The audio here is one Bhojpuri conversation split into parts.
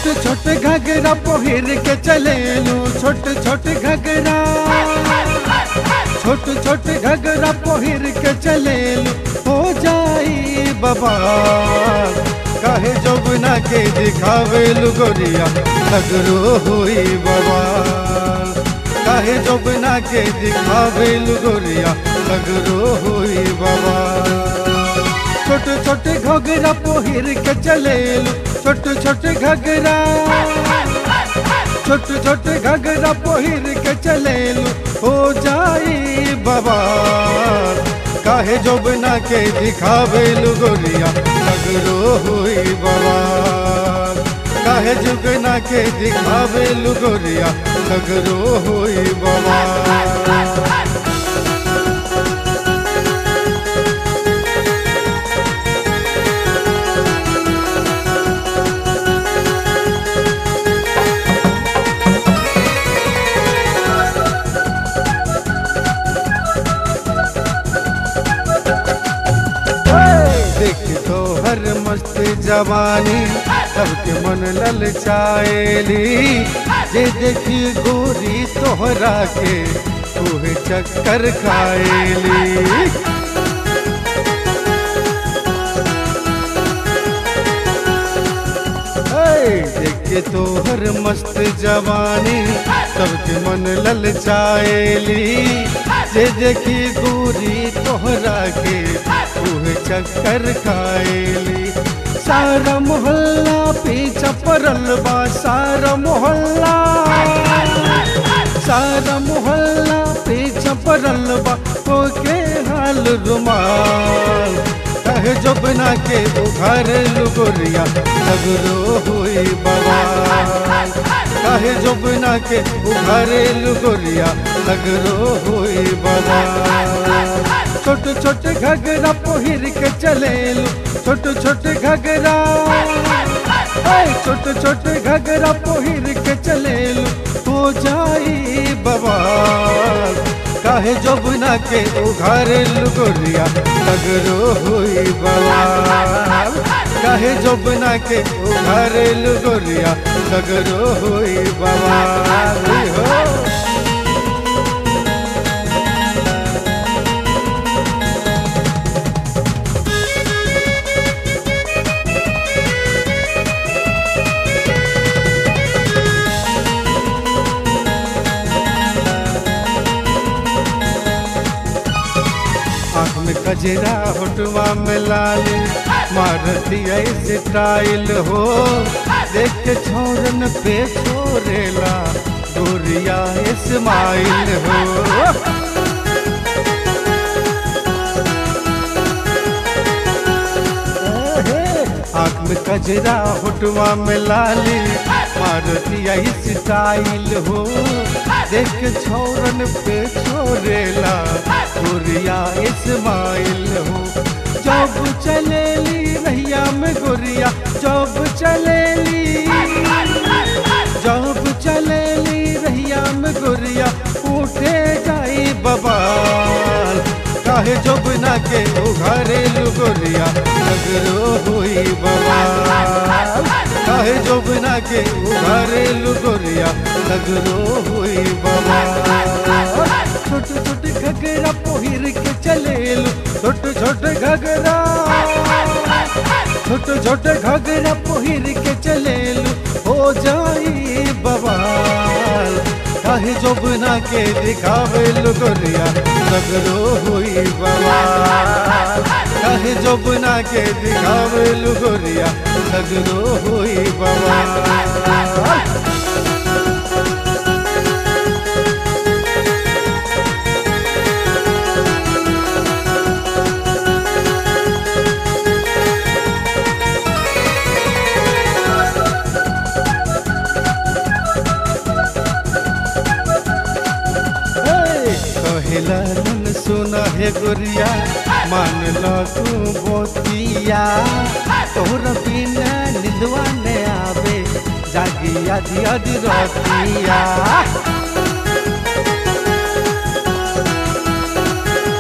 छोटे छोटे घगरा पहिर के चलेलू छोटे छोटे घगरा छोटे छोटे घगरा पहिर के चलेलू हो जाई बाबा काहे जोबना के दिखावेलू गोरिया सगरो हुई बाबा काहे जोबना के दिखावेलू गोरिया सगरो हुई बाबा छोटे छोटे घगरा पहिर के चलेलू छोटे छोटे घगरा छोटे छोटे घगरा पहिर के चलेलू हो जाई बाबा काहे जोबना के दिखावेलू गोरिया सगरो हुई बाबा काहे जुगना के दिखावेलू गोरिया सगरो हुई बाबा देख तो हर मस्त जवानी सबके मन ललचाएली जे देखी गोरी तोहरा के तोहे चक्कर खाएली देखे तो हर मस्त जवानी सबके मन ललचाएली जे देखी गोरी तोहरा के तोहे चक्कर खाएली सारा मोहल्ला पीछा पड़ल बा सारा मोहल्ला सारा मोहल्ला पीछा पड़ल बा तो के हाल रुमाल कहे जो बना के उघार लुगोरिया सगरो हुई बवाल कहे जो बना के उघारे लुगोरिया सगरो हुई बवाल छोटे छोटे घगरा पहिर के चलेलू छोटे छोटे घगरा ऐ छोटे छोटे घगरा पहिर के चलेलू हो जाई बवाल काहे जोबना के उघारे लुगोरिया सगरो हुई बवाल काहे जोबना के उघारे लुगोरिया सगरो हुई बवाल हो आँख में कजरा होटवा में लाल मारती ऐसे टाइल हो देख के छोरन पे छोरेला गोरिया इस्माइल हो आँख में कजरा होटवा में लाली मारती ऐसे टाइल हो देख के छोरन पे छोरेला गोरिया इस्माइल हो जब चलेली रहिया में गोरिया जब चलेली जब चलेली रहिया में गोरिया उठे जाई बबाल काहे जोबना के उघारे गोरिया सगरो हुई बबाल काहे जोबना के उघारे गोरिया सगरो हुई बबाल छोटे छोटे घगरा पहिर के चलेलू छोटे छोटे घगरा छोटे छोटे घगरा पहिर के चलेलू हो जाई बवाल काहे जोबना के दिखावेलू गोरिया सगरो हुई बवाल काहे जोबना के दिखावेलू गोरिया सगरो हुई बवाल कहेला मन सुना है गोरिया मान लो तू बोतिया तोहरा बिना निंदवा ने आवे जागी आदि आदि रोतिया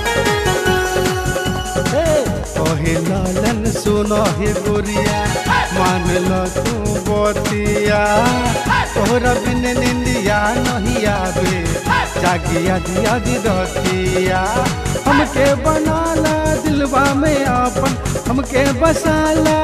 हे, कहे लालन सुनो हे गोरिया मान लो तू बतिया तोहरा बिन निंदिया नहीं आवे जागी आदि आदि रतिया हमके बनाला दिलवा में आपन हमके बसाला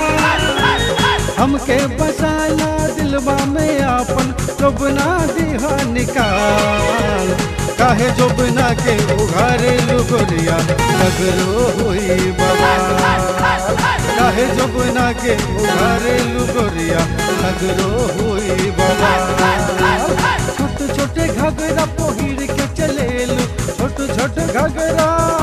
हमके बसाला दिलवा में आपन जोबना दिहा निकाल काहे जोबना के उघारे लुगोरिया लगरो हुई बाबा काहे जोबना के उघारे लुगोरिया लगरो हुई बाबा छोटे छोटे घगरा पहिर के चलेलू छोटे छोटे घगरा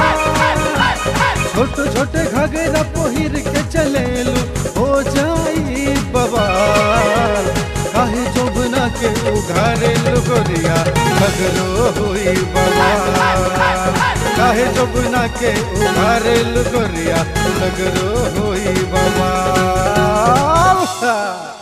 छोटे छोटे घगरा पहिर के चलेलू हो जाई बवाल काहे जोबना के उघारे लुगोरिया लगरो हुई बवाल काहे जोबना के उघारे लुगोरिया लगरो हुई बवाल